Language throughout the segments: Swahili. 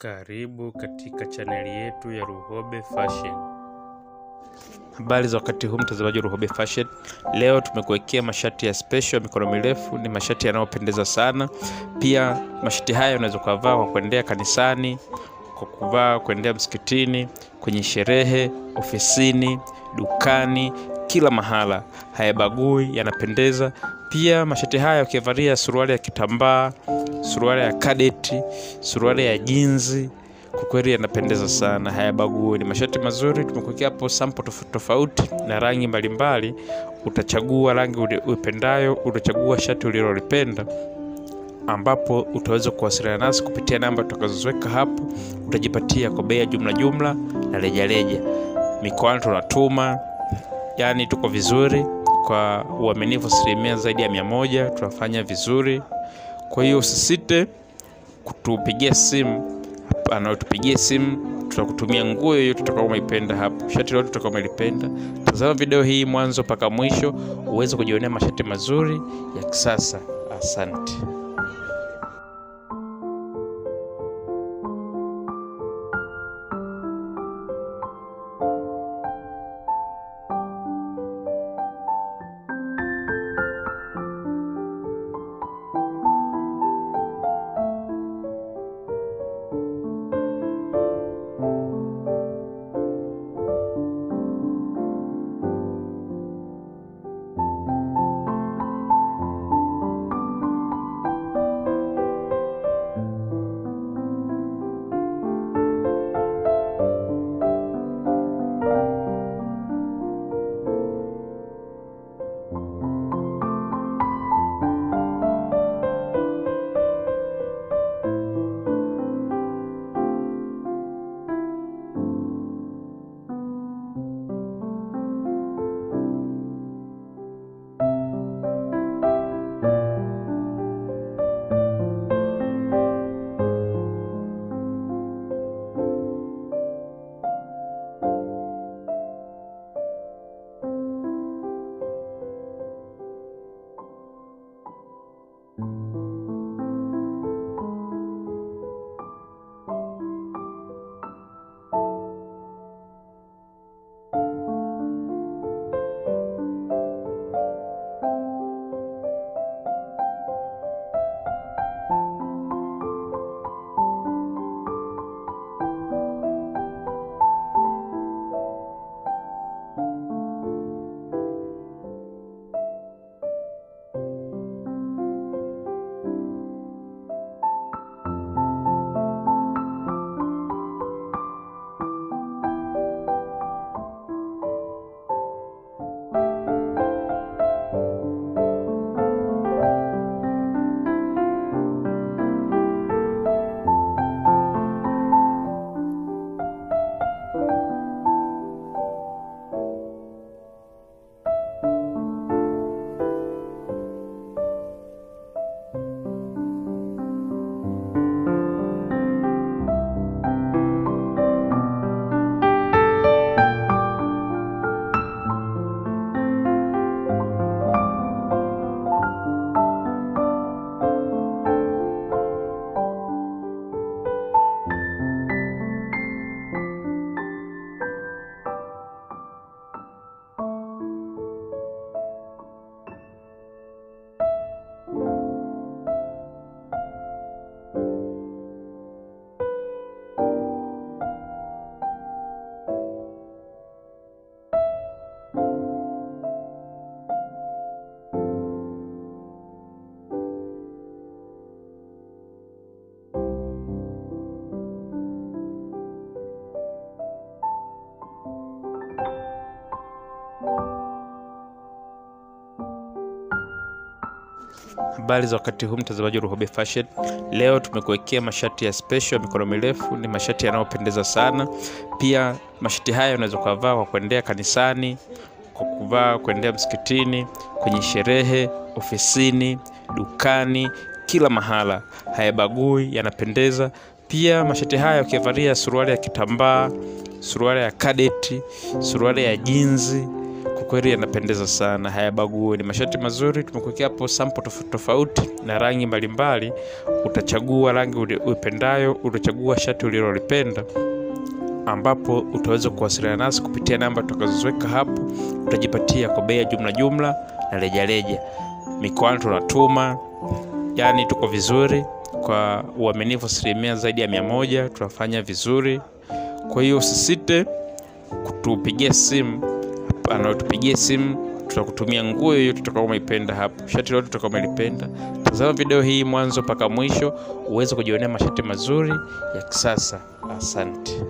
Karibu katika chaneli yetu ya Luhobe Fashion. Habari za wakati huu mtazamaji wa Luhobe Fashion. Leo tumekuwekea mashati ya special ya mikono mirefu, ni mashati yanayopendeza sana. Pia mashati haya unaweza kuvaa kwa kuendea kanisani, kwa kuvaa kuendea msikitini, kwenye sherehe, ofisini, dukani, kila mahala. Hayabagui, yanapendeza. Pia mashati haya ukivalia suruali ya kitambaa, suruali ya kadeti, suruali ya jinzi, kwa kweli yanapendeza sana, hayabagui. Ni mashati mazuri, tumekuwekea hapo sample tofauti tofauti na rangi mbalimbali. Utachagua rangi uipendayo, utachagua shati ulilolipenda ambapo utaweza kuwasiliana nasi kupitia namba tutakazoweka hapo. Utajipatia kwa bei ya jumla jumla na rejareja. Mikoani tunatuma, yani tuko vizuri kwa uaminifu asilimia zaidi ya mia moja. Tunafanya vizuri, kwa hiyo usisite kutupigia simu anaotupigia simu, tutakutumia nguo yoyote utakao umeipenda hapo, shati lote utakao umelipenda. Tazama video hii mwanzo mpaka mwisho uweze kujionea mashati mazuri ya kisasa. Asante. Habari za wakati huu mtazamaji wa Luhobe Fashion. Leo tumekuwekea mashati ya special ya mikono mirefu, ni mashati yanayopendeza sana. Pia mashati haya unaweza kuvaa kwa kuendea kanisani, kwa kuvaa kuendea msikitini, kwenye sherehe, ofisini, dukani, kila mahala. Hayabagui, yanapendeza. Pia mashati haya ukivalia suruali ya kitambaa, suruali ya kadeti, suruali ya jinzi, kwa kiukweli yanapendeza sana, hayabagui. Ni mashati mazuri, tumekuwekea hapo sample tofauti tofauti na rangi mbalimbali. Utachagua rangi uipendayo, utachagua shati ulilolipenda ambapo utaweza kuwasiliana nasi kupitia namba tutakazoziweka hapo. Utajipatia kwa bei ya jumla jumla na rejareja. Mikoani tunatuma, yani tuko vizuri kwa uaminifu asilimia zaidi ya mia moja. Tunafanya vizuri, kwa hiyo usisite kutupigia simu, anaotupigia simu tutakutumia nguo yoyote utakao umeipenda hapo, shati lote utakao umelipenda. Tazama video hii mwanzo mpaka mwisho uweze kujionea mashati mazuri ya kisasa. Asante.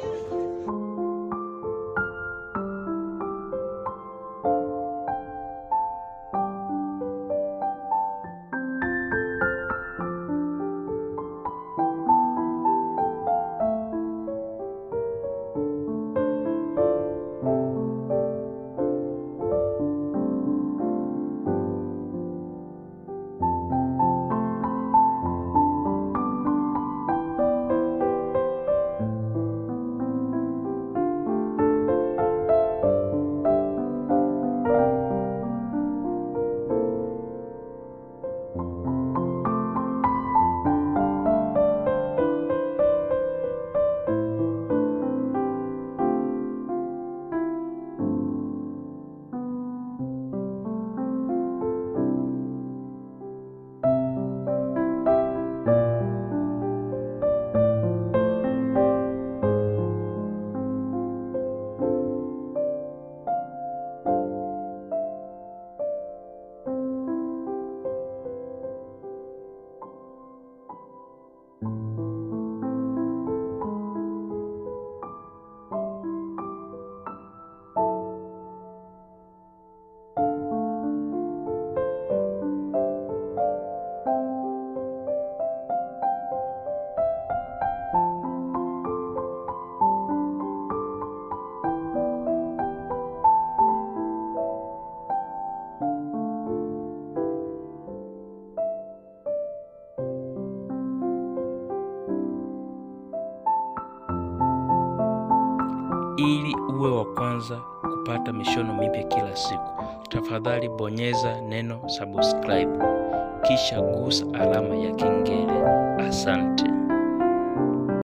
Ili uwe wa kwanza kupata mishono mipya kila siku, tafadhali bonyeza neno subscribe, kisha gusa alama ya kengele. Asante.